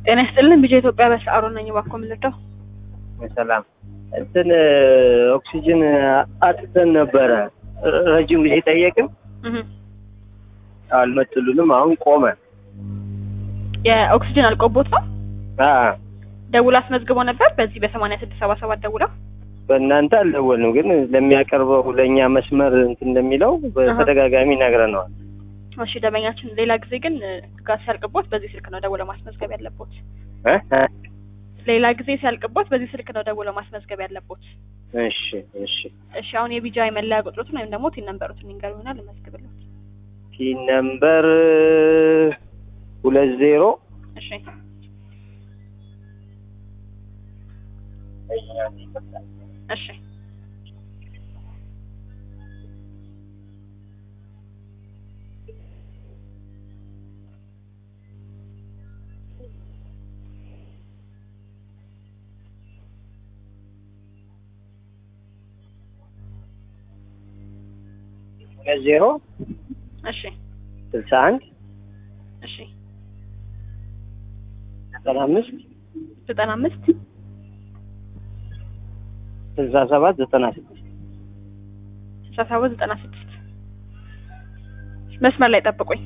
ጤና ይስጥልን ቢጀ ኢትዮጵያ በሰዓሩ ነኝ። እባክዎ ምን ልርዳው? ሰላም እንትን ኦክሲጅን አጥተን ነበረ ረጅም ጊዜ ጠየቅን፣ እህ አልመጡልንም። አሁን ቆመ። የኦክሲጅን አልቆቦት ነው። አ ደውላ አስመዝግቦ ነበር በዚህ በሰማንያ ስድስት ሰባ ሰባት ደውላ በእናንተ አልደወልንም፣ ግን ለሚያቀርበው ለእኛ መስመር እንትን እንደሚለው በተደጋጋሚ ነግረነዋል። እሺ ደንበኛችን፣ ሌላ ጊዜ ግን ጋር ሲያልቅቦት በዚህ ስልክ ነው ደውለው ማስመዝገብ ያለቦት። እ እ ሌላ ጊዜ ሲያልቅቦት በዚህ ስልክ ነው ደውለው ማስመዝገብ ያለቦት። እሺ እሺ። እሺ አሁን የቢጃ የመለያ ቁጥሮትን ወይም ደግሞ ቲን ነምበሩትን ይንገሩና ልመዝግብለት። ቲን ነምበር ሁለት ዜሮ እሺ እሺ ሁለት ዜሮ እሺ ስልሳ አንድ እሺ ዘጠና አምስት ዘጠና አምስት ስልሳ ሰባት ዘጠና ስድስት ስልሳ ሰባት ዘጠና ስድስት መስመር ላይ ጠብቁኝ።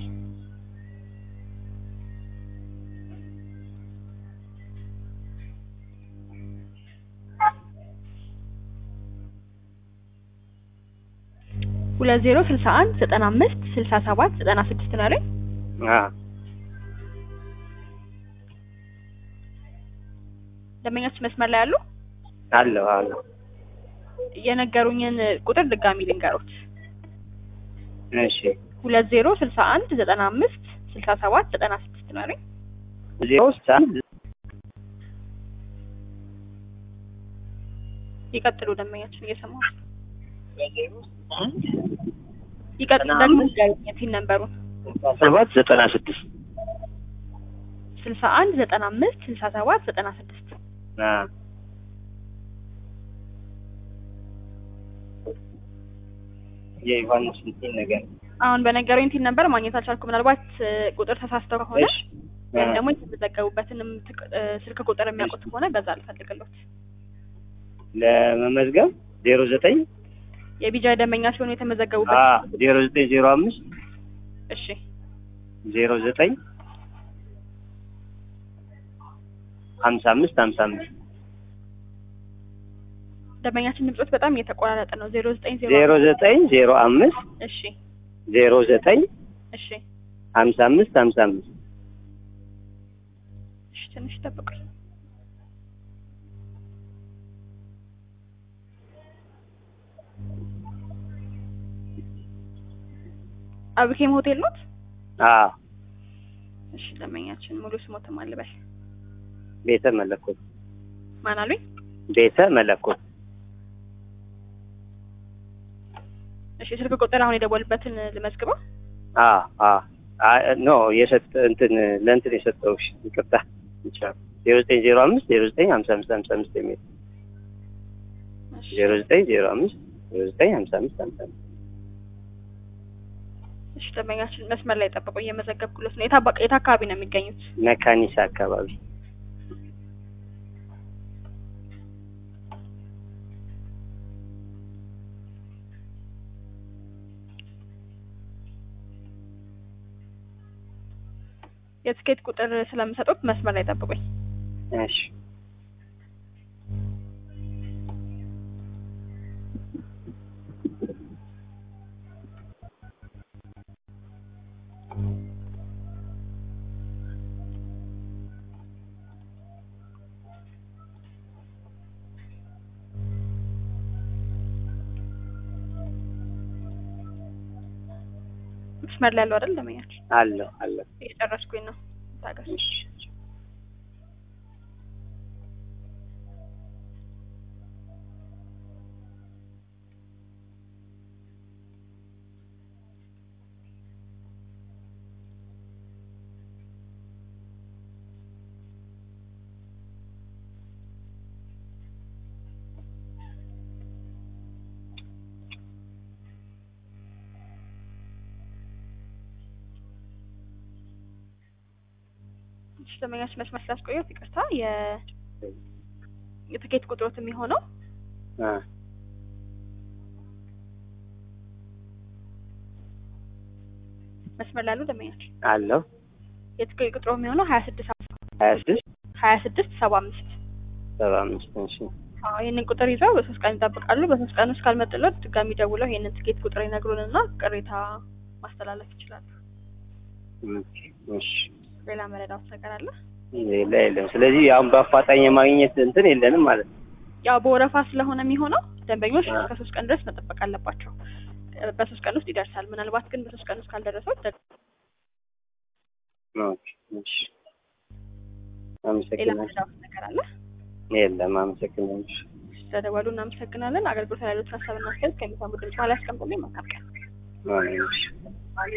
ሁለት ዜሮ ስልሳ አንድ ዘጠና አምስት ስልሳ ሰባት ዘጠና ስድስት ነው ያለኝ። አ ደንበኛችን መስመር ላይ አሉ። አለው አለው። የነገሩኝን ቁጥር ድጋሚ ልንገሩት። እሺ ሁለት ዜሮ ስልሳ አንድ ዘጠና አምስት ስልሳ ሰባት ዘጠና ስድስት ነው ያለኝ። ዜሮ ስልሳ አንድ ይቀጥሉ ደንበኛችን እየሰማሁ ዜሮ ስልሳ አንድ ይቀጥሉ ዘጠና ደግሞ አምስት ንገሩኝ ቲን ነምበሩን ስልሳ ሰባት ዘጠና ስድስት ስልሳ አንድ ዘጠና አምስት ስልሳ ሰባት ዘጠና ስድስት አ የዮሐንስ እንትን ነገር አሁን በነገሩኝ ቲን ነምበር ማግኘት አልቻልኩም። ምናልባት እ, ቁጥር ተሳስተው ከሆነ እሺ ወይም አ ደግሞ የተመዘገቡበትንም ትቅ- እ, ስልክ ቁጥር የሚያውቁት ከሆነ በዛ ልፈልግሎት። ለመመዝገብ ዜሮ ዘጠኝ የቢጃ ደንበኛ ሲሆኑ አ የተመዘገቡበት ዜሮ ዘጠኝ ዜሮ አምስት እሺ ዜሮ ዘጠኝ ሀምሳ አምስት ሀምሳ አምስት ደንበኛችን ድምጾት በጣም እየተቆራረጠ ነው። ዜሮ ዘጠኝ ዜሮ ዜሮ ዘጠኝ ዜሮ አምስት እሺ ዜሮ ዘጠኝ እሺ ሀምሳ አምስት ሀምሳ አምስት እሺ ትንሽ ጠብቁኝ። አብኬም ሆቴል ኖት? አ እሺ ደንበኛችን ሙሉ ስሞትም አልበል ቤተ መለኮት ማን አሉኝ? ቤተ መለኮት እሺ ስልክ ቁጥር አሁን የደወልበትን ልመዝግበው። አ አ አ ኖ የሰጠ እንትን ለእንትን የሰጠውሽ ይቅርታ ይቻላል ዜሮ ዘጠኝ ዜሮ አምስት ዜሮ ዘጠኝ ሀምሳ አምስት ሀምሳ አምስት የሚል እሺ ዜሮ ዘጠኝ ዜሮ አምስት ዜሮ ዘጠኝ ሀምሳ አምስት ሀምሳ አምስት እሺ ደንበኛችን መስመር ላይ ጠብቁ፣ እየመዘገብኩለት ነው። የታባ የት አካባቢ ነው የሚገኙት? መካኒሳ አካባቢ የትኬት ቁጥር ስለምሰጡት መስመር ላይ ጠብቁኝ። እሺ መስመር ላይ ያለው አይደል ደንበኛችን? አለው አለው እየጨረስኩኝ ነው። ታገስ። እሺ እሺ ደንበኛችን መስመር ስላስቆየሁት ይቅርታ። የ የትኬት ቁጥሮት የሚሆነው አ መስመር ላሉ ደንበኛችን አለው የትኬት ቁጥሮ የሚሆነው ሀያ ስድስት ሀያ ስድስት ሀያ ስድስት ሰባ አምስት ሰባ አምስት እሺ አዎ ይህንን ቁጥር ይዘው በሶስት ቀን ይጠብቃሉ። በሶስት ቀን ውስጥ ካልመጡለት ድጋሚ ደውለው ይህንን ትኬት ቁጥር ይነግሩንና ቅሬታ ማስተላለፍ ይችላሉ። ኦኬ፣ እሺ ሌላ መረዳት ነገር አለ? ሌላ የለም። ስለዚህ አሁን በአፋጣኝ የማግኘት እንትን የለንም ማለት ነው። ያው በወረፋ ስለሆነ የሚሆነው ደንበኞች አዎ። እስከ ሶስት ቀን ድረስ መጠበቅ አለባቸው። እ፣ በሶስት ቀን ውስጥ ይደርሳል። ምናልባት ግን በሶስት ቀን ውስጥ ካልደረሰው ደ- ኦኬ፣ እሺ ሌላ አመሰግናለሁ። መረዳት ነገር አለ? የለም፣ አመሰግናለሁ። ስለደወሉ እናመሰግናለን። አገልግሎት ላይ ያሉት ሀሳብና አስተያየት ከሚሰሙ ድምጽ ላይ ያስቀምጡልኝ። መልካም ቀን። አዎ፣ እሺ